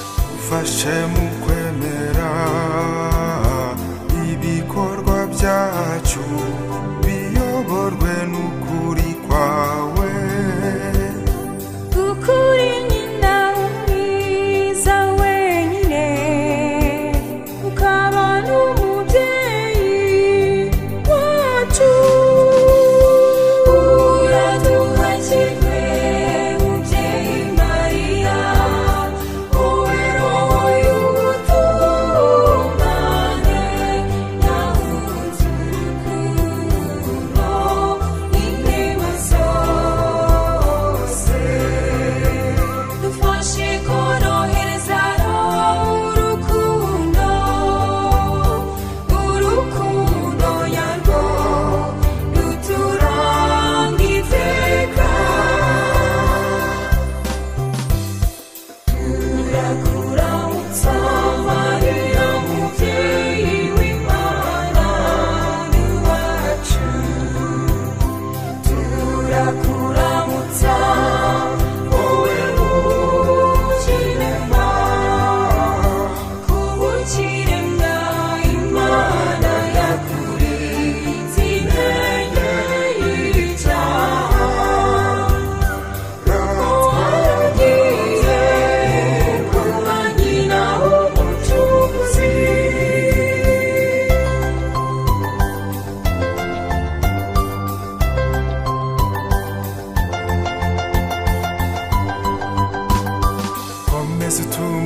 mumfashe mu kwemera ibikorwa byacu biyoborwe n'ukuri kwawe ukuri nyina umwiza wenyine ukaba n'umubyeyi wacu uraduhakirwe mubyeyi mariya wowe roho y'ubutungane yahunze urukundo n'inema zose dufashe korohereza urukundo urukundo nyarwo ruturanga iteka turakuramutsa mariya mubyeyi w'imana n'iwacu turakuramutsa wowe w'ukiremwa ku bukiremwa imana yakurinze intege y'icyaha wagiye kuba nyina w'umucuzi komeza utu